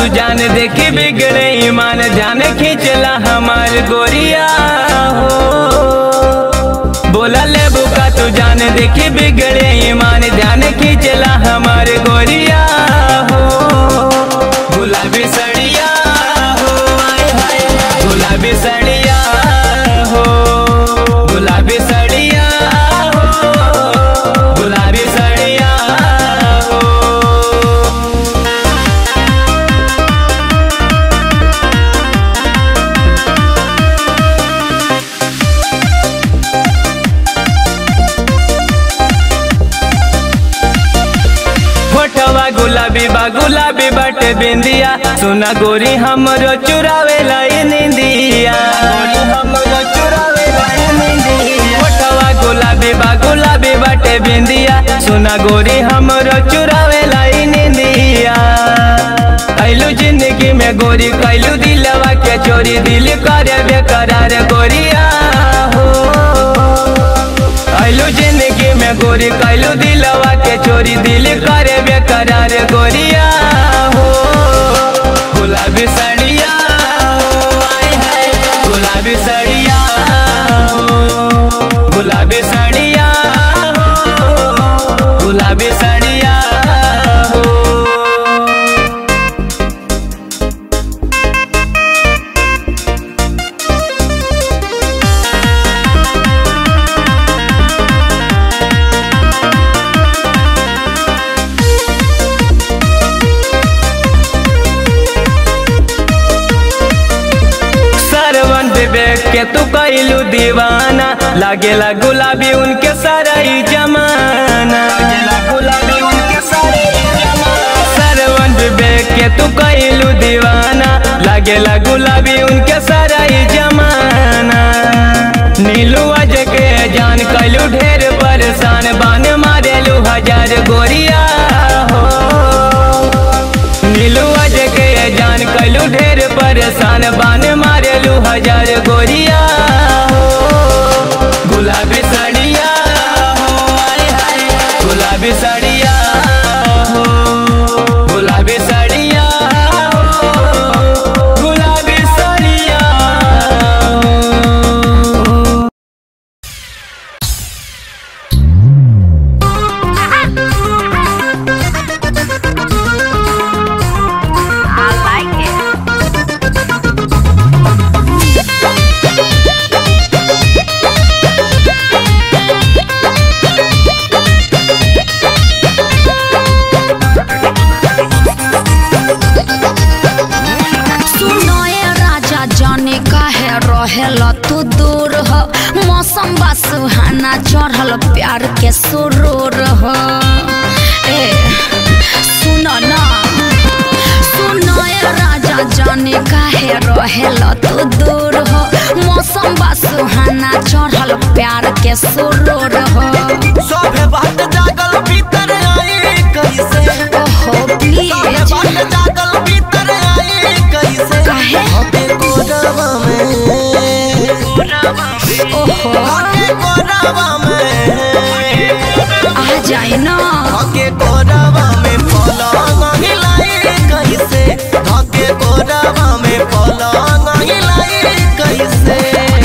तू जान देखी बिगड़े ईमान जान खींचला हमार गोरिया हो बोला ले बुका तू जान देखी बिगड़े ईमान ध्यान खींचला हमार गोरिया हो गुलाबी सड़िया हो आय हाय गुलाबी सड़िया हो गुलाबी सड़िया हो गुलाबी सड़िया हो फोटवा गुलाबी बा गुलाबी बटे बिंदिया सुना गोरी हमरो चुरावे लाई निंदिया फोटवा गुलाबी बा गुलाबी बटे बिंदिया सुना गोरी हमरो चुरावे लाई निंदिया ऐलू जिंदगी में गोरी कैलू दिलवा के चोरी दिल करे बेकरार गोरिया हो कैलू जिंदगी में गोरी कैलू दिलवा के चोरी दिल करे बेकरार गोरिया हो गुलाबी सड़िया हो आय हाय गुलाबी सड़िया हो गुलाबी सड़िया हो गुलाबी सड़िया हो सरवन विवेक के तू कैलू दीवाना लागेला गुलाबी उनके सारा ही जमाना गुलाबी उनके सरवन विवेक के तू कैलू दीवाना लागेला गुलाबी उनके सारा ही जमाना नीलू अज के जान कैलू ढेर परेशान बान मारेलू हजार गोरिया हो नीलू अज के जान कैलू ढेर परेशान बान मारेलू हजार गोरिया हो गुलाबी साड़िया हो आय हाय गुलाबी साड़िया हो गुलाबी साड़िया हो गुलाबी साड़िया हो I like it. सुनो ए राजा जाने काहे रहेल तू दूर हो मौसम बा सुहाना चढ़ल प्यार के सुरूर हो ए सुनो ना सुनो ए राजा जाने काहे रहेल तू दूर हो मौसम बा सुहाना चढ़ल प्यार के सुरूर हो सभे बात जागल भीतर आई कैसे ओहो सभे प्लीज बात जागल भीतर आई कैसे काहे? हटे कोरवा में ओहो हटे कोरवा में आ जाए ना हके कोरवा में पलंग हिलाई कैसे हके कोरवा में पलंग हिलाई कैसे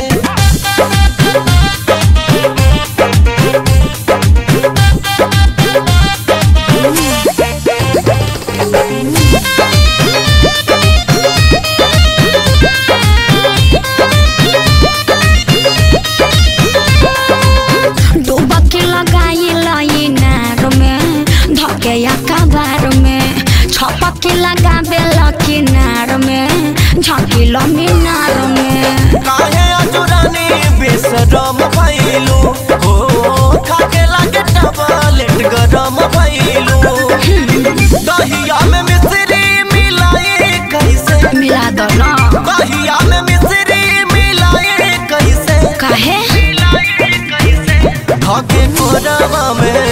डुबकी लगाई लाई नार में धके या कबार में छपकी लगाबे लकी नार में झकिल मीनार में काहे अजुरानी बेसरम भइलू हो खाके लागे टबलेट गरम भइलू दहिया में मिश्री मिलाई कैसे मिला दो ना दहिया में मिश्री मिलाई कैसे काहे खाके कोरवा में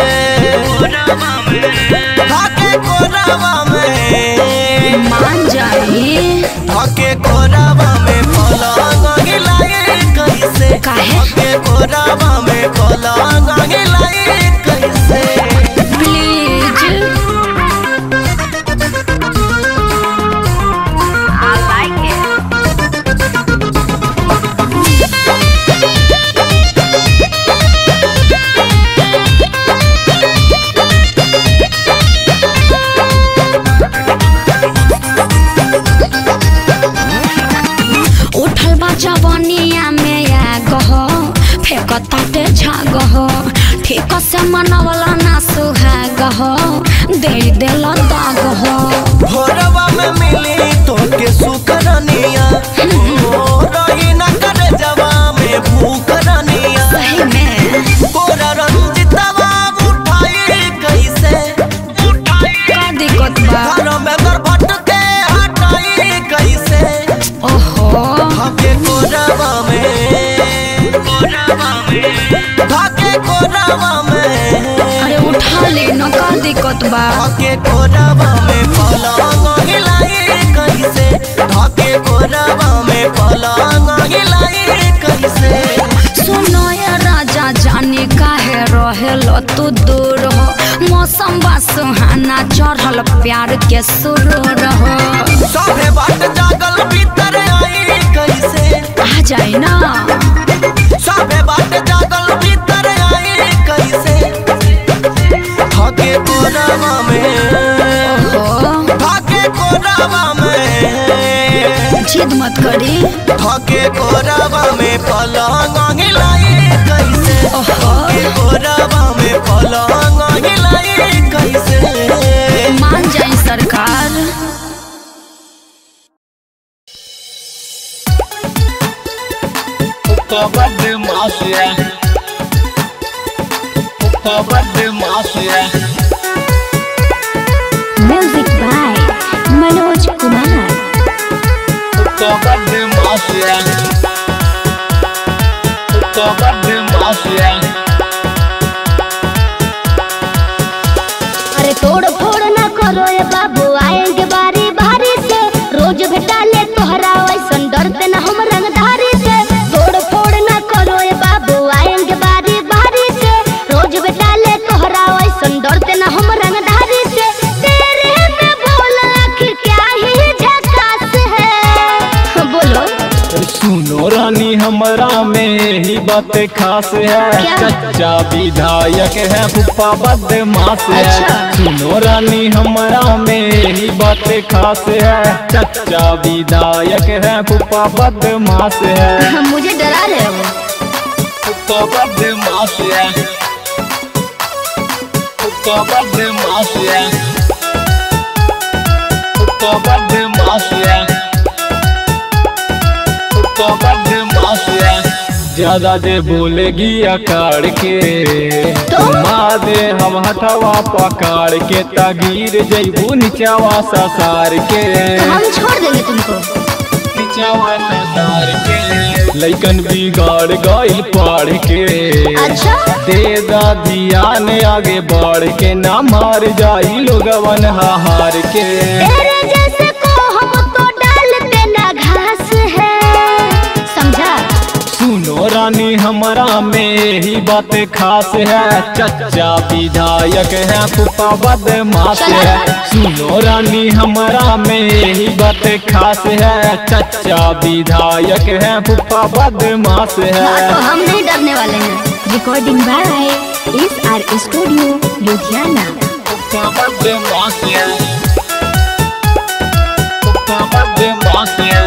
खाके कोरवा में मान जाई धके कोरावा में पलंग हिलाई कैसे काहे? धके कोरावा में पलंग हिलाई कैसे प्लीज कसे मनवला ना सुहाग हो दे दिल दाग हो भोरवा में मिली तोके सुकरनिया ओ रही न करे जवा में भूखरनिया सही में तोरा रंजितवा उठाई कैसे उठाई का दिक्कत बा घर में दरभट के हटाई कैसे ओहो धाके कोरावा में कोरावा में धाके कोरावा में अरे उठा ले न का दिक्कत बा धाके कोरावा में पलंग हिलाई कैसे धाके कोरावा में पलंग हिलाई कैसे सुनो ये राजा जाने काहे रहेल तू दूर हो मौसम बा सुहाना चढ़ल प्यार के सुरूर हो सभे बाट जागल भीतर आई कैसे आ जाए ना सभे बाट जागल भीतर आई कैसे धाके कोरावा में हो धाके कोरावा में जिद मत करी धाके कोरावा में पलंग हिलाई कैसे ओहो धाके कोरावा में पलंग हिलाई कैसे मान जाए सरकार Ukabad masya Ukabad masya Music by Manoj Kumar. Ukabad masya Ukabad masya अरे तोड़ फोड़ ना करो ये बाबू आएंगे बारी बारी से रोज भेटा ले तोहरा वैसन डरते ना हम रंगधारी से तोड़ फोड़ ना करो ये बाबू आएंगे बारी बारी से रोज भेटा ले तोहरा वैसन डरते ना हम रंगधारी से तेरे में बोल आखिर क्या ही झकास है बोलो सुनो रानी हमारा में ही बात खास है क्या? चच्चा विधायक है फूफा बदमाश है अच्छा। सुनो रानी हमारा में ही बात खास है चच्चा विधायक है फूफा बदमाश है मुझे डरा रहे हो फूफा बदमाश है फूफा बदमाश है फूफा बदमाश है फूफा बदमाश है ज्यादा जे बोलेगी अकाड़ के तो? माँ दे हम हथवा पकड़ के तगीर जैबू निचावा ससार के हम छोड़ देंगे तुमको निचावा ससार के लैकन बिगाड़ गइल पढ़ के अच्छा तेजा ध्यान आगे बढ़ के ना मार जाई लोगवन हार के तेरे जैसे को हम तो डालते ना घास है समझा सुनो रानी हमारा में ही बात खास है चच्चा विधायक है फूफा बदमाश है सुनो रानी हमारा में ही बात खास है चच्चा विधायक है फूफा बदमाश हाँ, है तो हम नहीं डरने वाले हैं recording by S R studio Ludhiana फूफा बदमाश है फूफा बदमाश है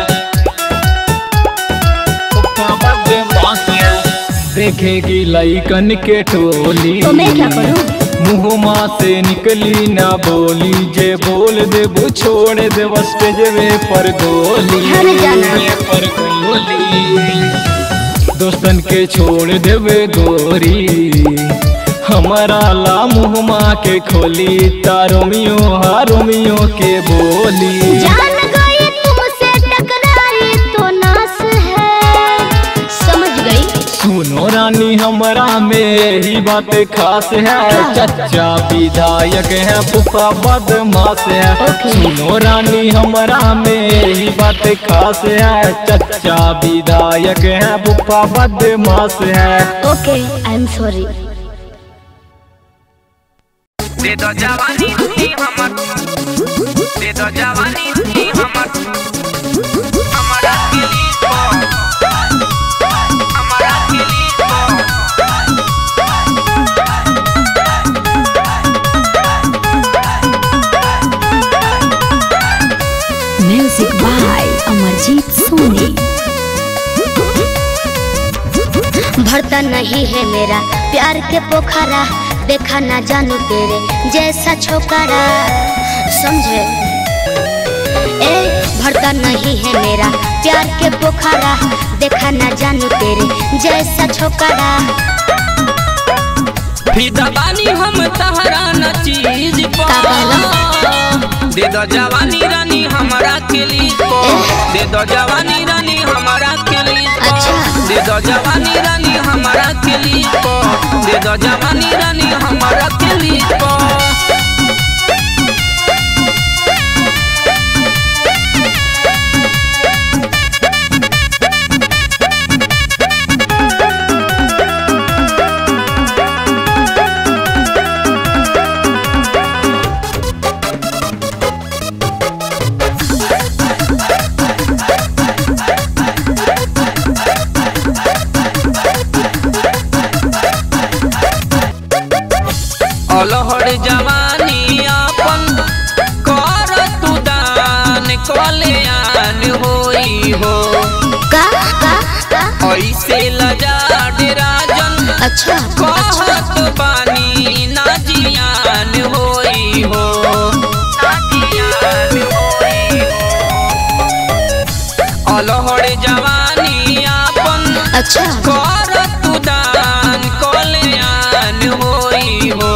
फूफा बदमाश है देखेगी लइकन के टोली तो मैं क्या करूं मुहमा से निकली ना बोली जे बोल दे वो छोड़ दे स्टेजवे पर गोली अरे जाना। पर गोली दोस्तन के छोड़ देवे गोरी हमारा ला मुहमा के खोली तारोमियो हारोमियो के बोली जान गई तुमसे टकराई तो नास है समझ गई सुनो रानी हमारा में ही बात खास है चच्चा विधायक है फूफा बदमाश है ओके। सुनो रानी हमारा में ही बात खास है चच्चा विधायक है फूफा बदमाश है ओके आई एम सॉरी दे दो जवानी दी हमर दे दो जवानी दी हमर हमारा दिली को हमारा दिली को म्यूजिक बाय अमरजीत सोनी भरता न नहीं है मेरा प्यार के पोखरा देखा ना जानू तेरे जैसा छोकरा समझे ए भरता नहीं है मेरा प्यार के पोखरा देखा ना जानू तेरे जैसा छोकरा फिदा बानी हम तहरा न चीज का दे दो जवानी रानी हमारा के लिए दे दो जवानी रानी हमारा के लिए अच्छा। दे दो जवानी रानी हमारा के लिए दे दो जवानी रानी हमारा के लिए अलहर जवानी अपन कर तू दान कल्याण होई हो का का का ऐसे लजा राजन अच्छा कहत बानी ना जियान होई हो अलहर जवानी अपन अच्छा कर तू दान कल्याण होई हो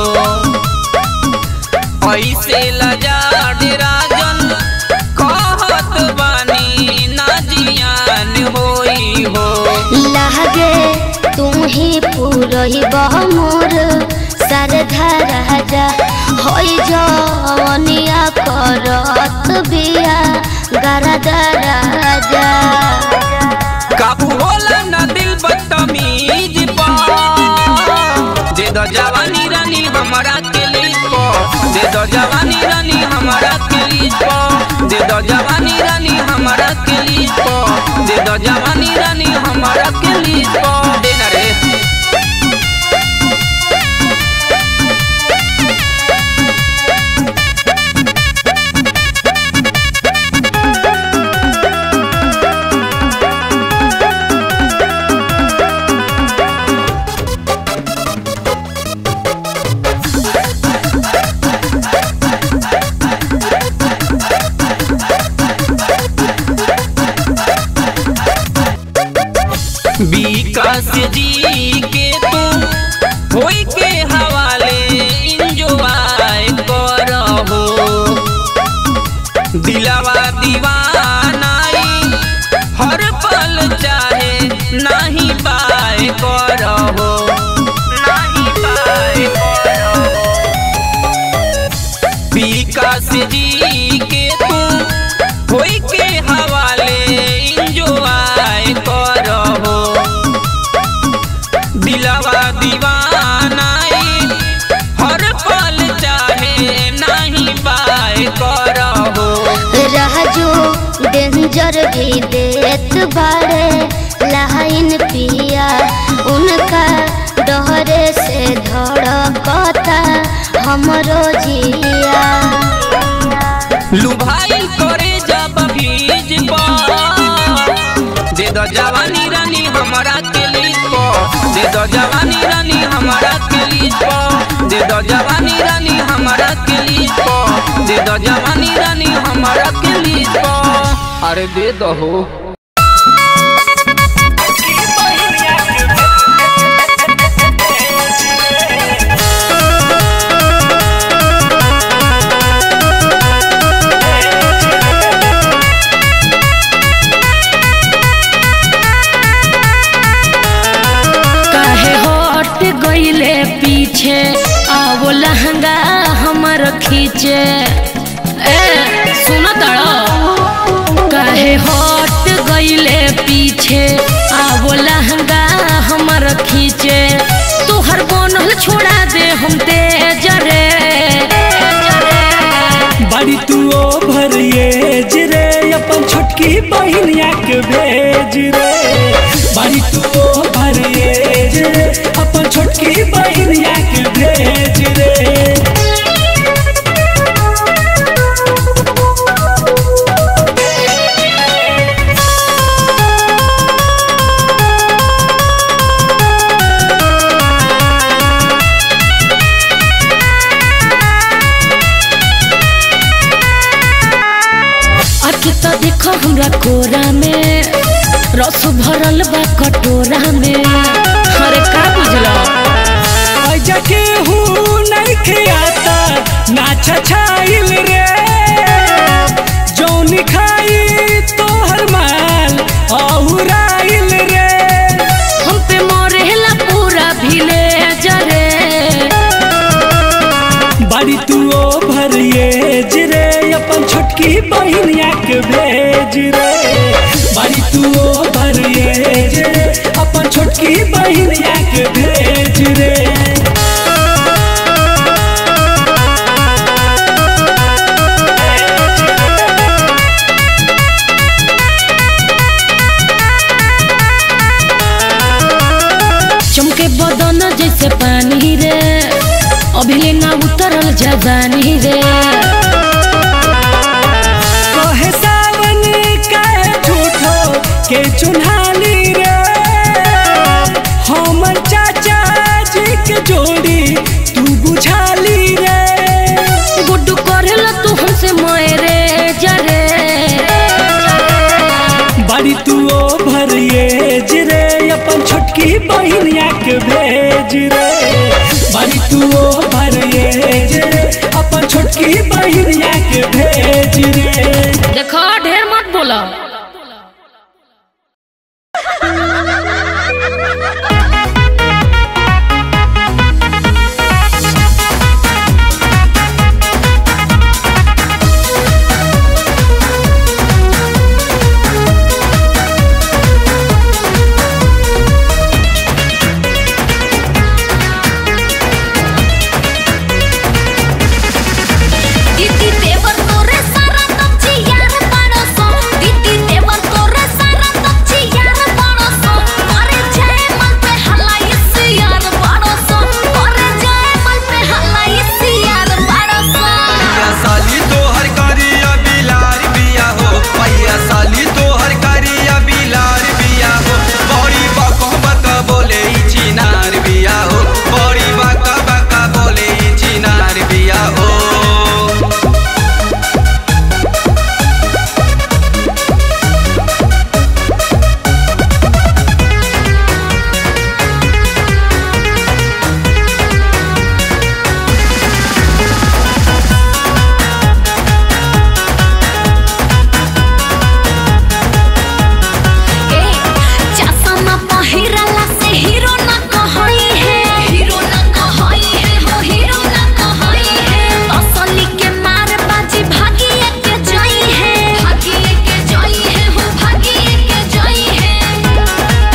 ऐसे लजा राजन कहत बानी ना जियान होई हो लहगे तू ही पूरही मोर सरधा राजा होई जवनिया करत बिया गरदा राजा काबू होला ना दिल बदतमीज पा दे दो जवानी रानी हमारा के लिए दे दो जवानी रानी हमारा के लिए दे दो जवानी रानी हमारा के लिए दे दो जवानी रानी हमारा के लिए देना रे विकास जी के तू होई के हवाले इंजॉय करहो दिलावा दीवानाई हर पल चाहे नहीं पाए करहो नहीं पाए करहो विकास जी के तू होई के हवाले इंजॉय करहो दिलवा दीवानाई हर पल चाहे नहीं पाए करहो राजू डेंजर भी देत बाड़े लाइन पिया उनका डहरे से धड़कता हमरो जिया लुभाई करे जब भीज पा दे दो जवानी रानी हमारा के लिए दे दो जवानी रानी हमारा के लिए दे दो जवानी रानी हमारा के लिए दे दो जवानी रानी हमारा के लिए अरे दे दो हो काहे हट गईले पीछे आवो लहंगा हमर खींचे ए सुन तड़ो काहे हट गईले पीछे आवो लहंगा हमर खींचे तोहर बनल छोड़ा दे हम तेज रे बड़ी तू ओ भरिएज रे अपन छोटकी बहिनिया के भेज रे बड़ी तू ओ भरिएज रे अपन छोटकी बहिनिया के भेज रे रे हमरा कोरा में रस भरल बा कटोरा में अरे का बुझला ऐजा केहू नहीं खियाता नाच छाइल रे जौन खाई तोहर माल औराइल रे हम पे मरेला पूरा विलेज रे बड़ी तू ओ भरिए रे अपन छोटकी बहिनिया के भेज रे बड़ी तू ओ भरिए रे अपन छोटकी बहिनिया के भेज रे चमके बदन जैसे पानी रे अभी ना उतरल जवानी रे कहे सावन कहे झूठो के चुन्हानी रे हमर चाचा जी के जोड़ी तू बुझाली रे गुड्डू करेला तू हमसे मरे जरे बड़ी तू ओ भरिए रे अपन छोटकी बहिनिया के भेज रे बड़ी तू ओ भरिए रे अपन छोटकी बहिनिया के भेज रे देखो ढेर मत बोला दीदी देवर तोरे सारा तपची यार पाड़ोसो दीदी देवर तोरे सारा तपची यार पाड़ोसो करे जाए मल पे हलाई से यार पाड़ोसो करे जाए मल पे हलाई से यार पाड़ोसो भैया साली तोहर करिया बिलार बिया हो भैया साली तोहर करिया बिलार बिया हो बड़ी बको बका बोले ई चिनार बिया हो बड़ी बका बका बोले ई चिनार बिया हो ए चश्मा पहिरला से हीरो न कहई है हीरो न कहई है हो हीरो न कहई है असली के मार बाजी भागिए के जई है भागिए के जई है हो भागिए के जई है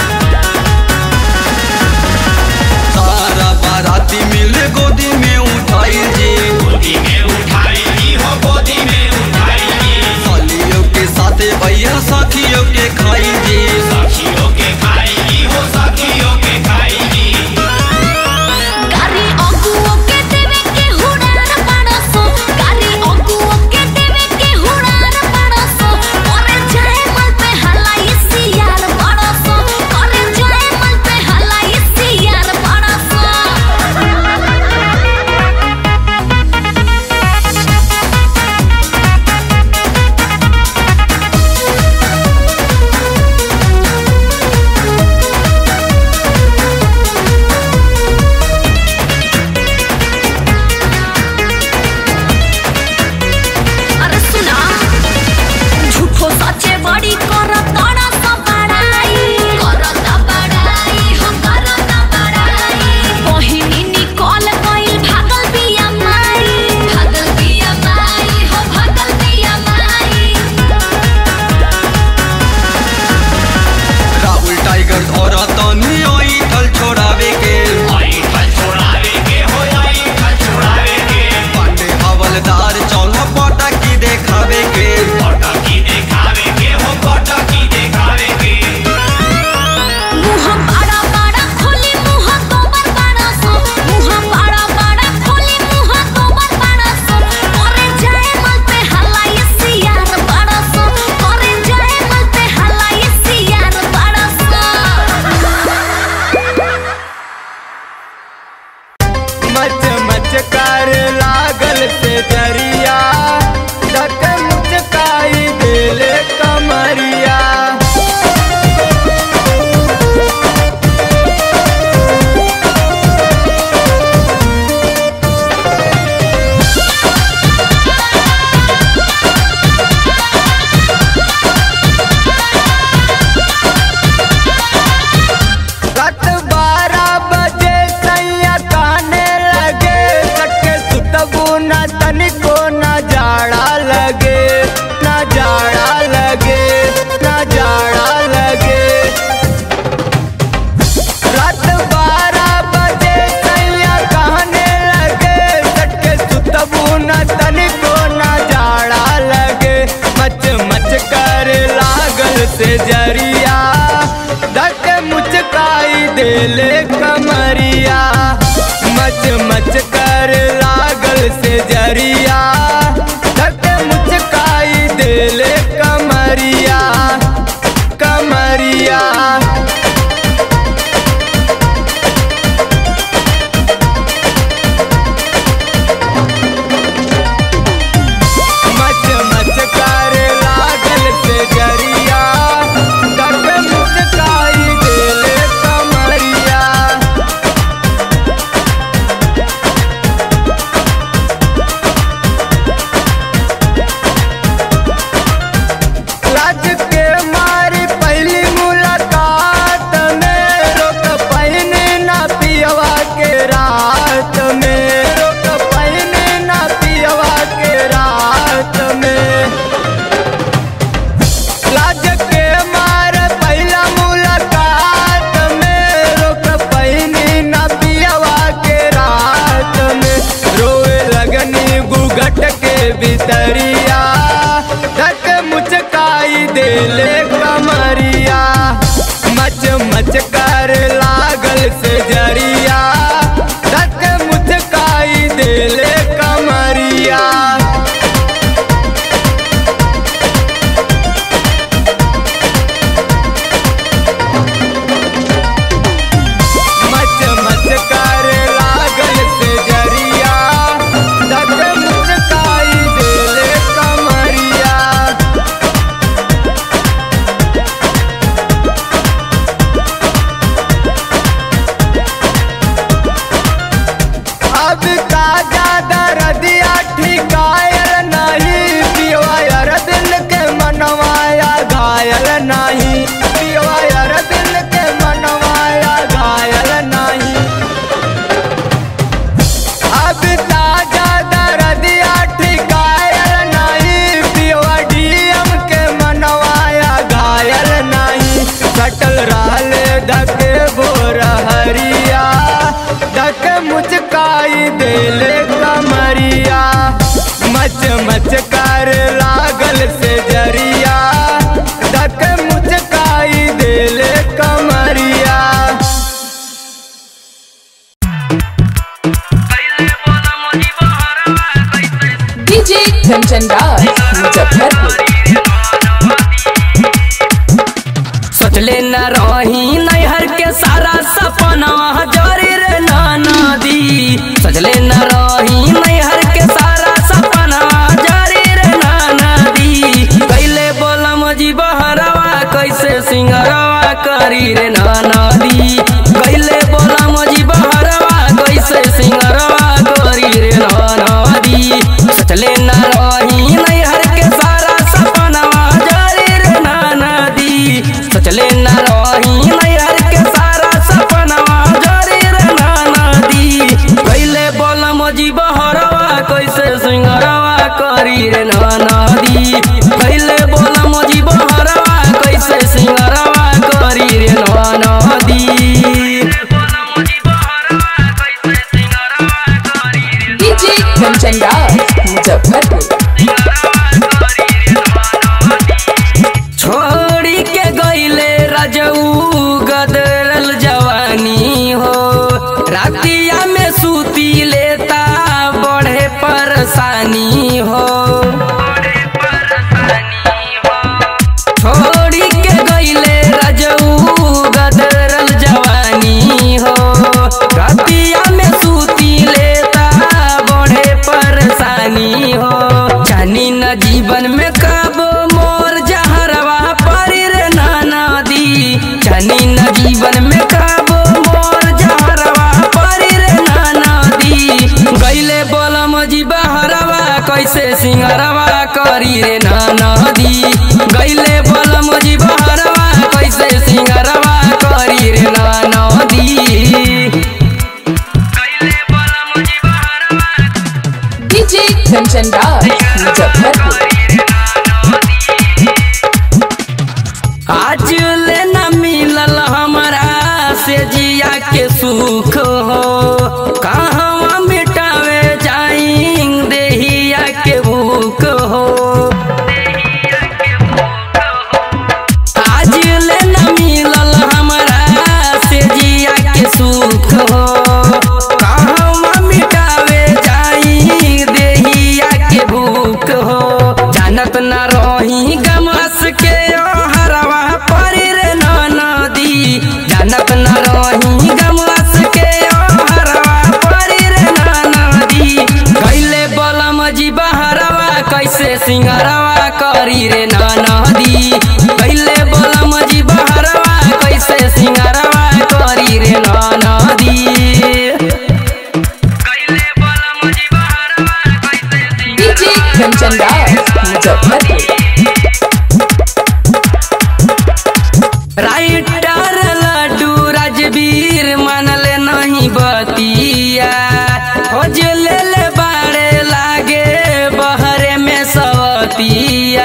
सारा बाराती मिल गोदी में उठाई जी गोदी में उठाई जी हो गोदी में उठाई जी सालियों के साथ भैया साखियों के खाई जी साखियों के खाई जी हो साखियों के खाई जी गारी अगुओ के देवे के हुड़ार पाड़सो गारी अगुओ के देवे के हुड़ार पाड़सो करे जाए मल पे हलाई सियार पाड़सो करे जाए मल पे हलाई सियार पाड़सो अरे सुना झूठो सचे बड़ी करत तड़ा सब बड़ाई करत बड़ाई हो करत बड़ाई बहिनी निकल गइल भागल बिया माई भागल बिया माई हो भागल बिया माई राहुल टाइगर और तनी आई थल छोड़ावे के आई थल छोड़ावे के हो आई थल छोड़ावे के पांडे हवलदार चौला पटा की देखावे के पटा की देखावे के हो पटा की देखावे के मुंह बड़ा बड़ा खोली मुंह गोबर बड़ा सो मुंह बड़ा बड़ा खोली मुंह गोबर बड़ा सो करे जाए मल पे हलाई सियार बड़ा सो करे जाए मल पे हलाई सियार बड़ा सो मच मच कर लागल से जरिया धक मुचकाई दिल कमर देले कमरिया मच मच कर लागल से जरिया धक मुचकाई देले कमरिया कमरिया मच मच कर लागल से जरिया धक मुचकाई देले कमरिया लाज के मारी पहली मुलाकात में रोक पहने ना पियवा के रात में रोक पहने ना पियवा के रात में लाज के मार पहला मुलाकात में रोक पहने ना पियवा के रात में रोए लगनी गुगट के भीतरिया धक मुचकाई देले कमरिया मच मच कर लागल से जरिया धक मुचकाई देले कमरिया मच मच कर लागल से जरिया धक मुचकाई देले कमरिया अब का ज्यादा रदिया ठिकायल नहीं पिवायर दिल के मनवाया घायल नहीं पिवायर दिल के मनवाया घायल नहीं अब ताजा दरदिया ठिकायल नहीं पिवा डीएम के मनवाया घायल नहीं कटल रहले धके बोर हरिया धक मुचकाई देले कमरिया मच मच कर लागल से जरिया धक मुचकाई देले कमरिया डीजे कंचन राज मुजफ्फरपुर सोचले न रही नैहर के सारा सपना जरी रे नाना दी सोचले न रही नैहर के सारा सपना जरी रे नाना दी कैले बोलम जी बहरवा कैसे सिंगरवा करी रे नाना दी कैले बोलम जी बहरवा कैसे सिंगरवा करी रे नाना दी सोचले न रही नैहर के सारा सपना जरी रे नाना दी सोचले न रही नैहर के सारा सपना जरी रे नाना दी कैले बोलम जी बहरवा कैसे सिंगरवा करी रे नाना दी कैले बोलम जी बहरवा कैसे सिंगरवा करी रे नाना दी डीजे कंचन राज मुजफ्फरपुर छोड़ी के गईले रजऊ गदरल जवानी हो रातिया में सूती लेता बढ़े परेशानी हो छोड़ी के गईले रजऊ गदरल जवानी हो रातिया में सूती लेता बढ़े परेशानी हो जानी न जीवन में कब मोर जहरवा परी रे नाना दी जानी न जीवन में कब मोर जहरवा परी रे नाना दी गईले बोलम जी बहरवा कैसे सिंगरवा करी रे नाना दी गईले बोलम जी बहरवा कैसे सिंगरवा करी रे नाना दी डीजे कंचन राज मुजफ्फरपुर आज ले न मिलल हमरा से जिया के सुख हो कहवा मिटावे जाई देहिया के भूख हो आज ले न मिलल हमरा से जिया सिंगारवा करी रे नदी कैले बोलम जी बहरवा कैसे सिंगारवा करी रे नदी डीजे कंचन राज मुजफ्फरपुर राइटर लड्डू राजवीर मानले नहीं बतिया खोज ले ले बाड़े लागे बहरे में सवतिया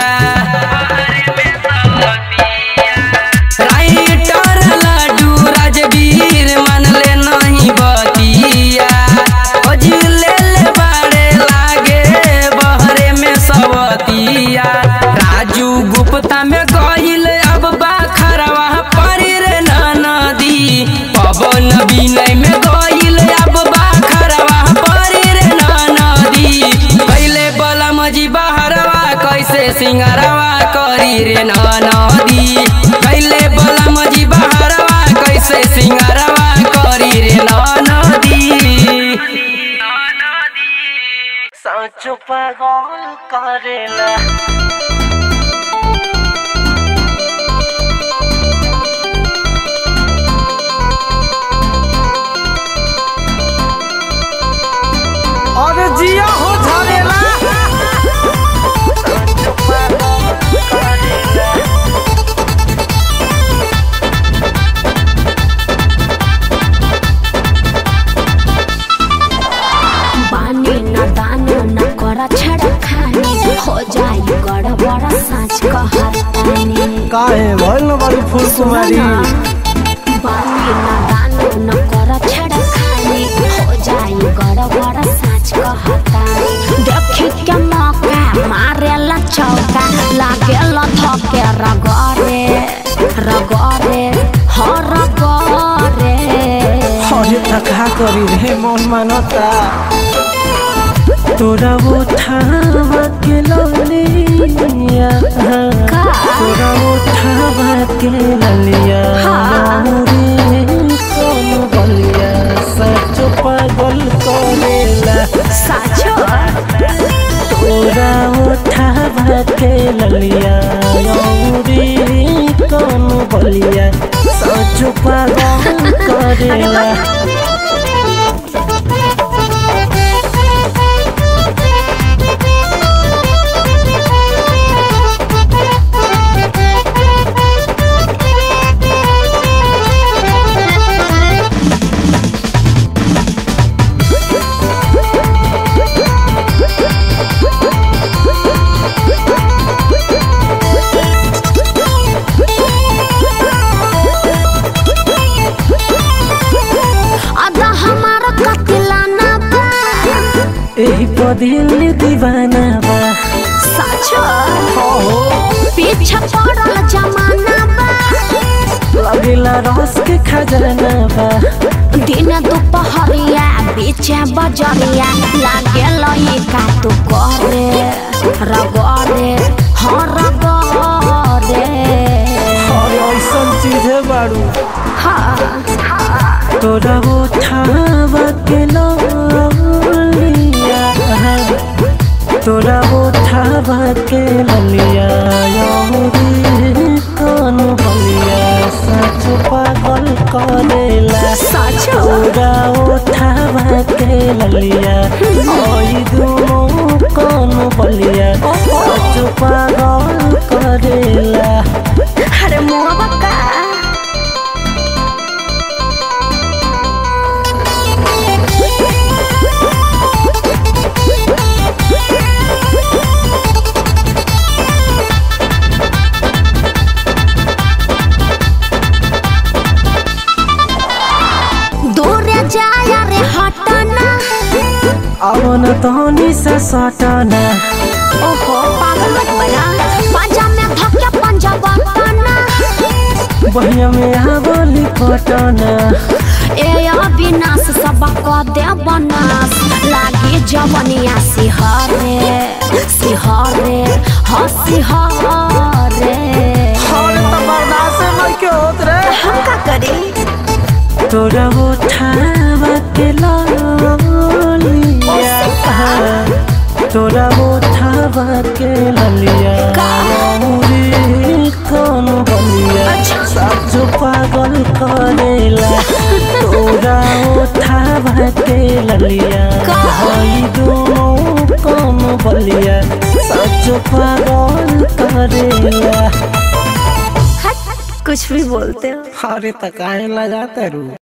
राइटर लड्डू राजवीर मानले नहीं बतिया खोज ले ले बाड़े लागे बहरे में सवतिया राजू गुप्ता में गहिल अब बाखरवा परी रे नदी पवन विनय में गहिल अब बाखरवा परी रे नदी कैले बलम जी बहरवा कैसे सिंगरवा करी रे नदी कैले बलम जी बहरवा कैसे सिंगरवा करी रे नदी साँचो पागल करेला अरे जिया हो झरेला बानी न दानो न कर छड़ खानी हो जाई गड़बड़ साँच कहतानी काहे भइल न बड़ी फूल कुमारी बानी न दानो न कर छड़ खानी हो जाई गड़बड़ साँच कहतानी देखी के मौका मारेला चौका लागेला धके रगरे रगरे ह रगरे अरे तका करी रे मन मानता तोरा उठावा के ललिया तोरा उठावा के ललिया रे कौन बलिया सच पागल करेला साचो तोरा उठावा के ललिया रे कौन बलिया सच पागल करेला अदा हमारा कतिलाना बा एही पदिल दीवाना बा साचो पीछे पड़ल जमाना बा लगेला रस के खजाना बा दिन दुपहरिया बीच बजरिया लागे लई का तू करे रगरे हाँ रगरे और ऐसन चीज है बारू हाँ तोरा उठावा के ललिया तोरा उठावा के ललिया रे कौन बलिया सच पागल करेला साचो तोरा उठावा के ललिया ओई दुनो कौन बलिया सच पागल करेला अरे मुआ बक्का दूर जाया रे हटना अवन तहनी से सटना ओहो पागल मत बना पंजा में धक्का पंजा बना बहिया में आवली पटना ए अविनाश सब क दे बनास लागे जवनिया सिहरे सिहरे ह सिहरे हम का करी तोरा उठावा के ललिया तोरा उठावा के के ललिया भाई दोनों काम बलिया सच पागल करेला कुछ भी बोलते हो अरे तकाए लगाते रू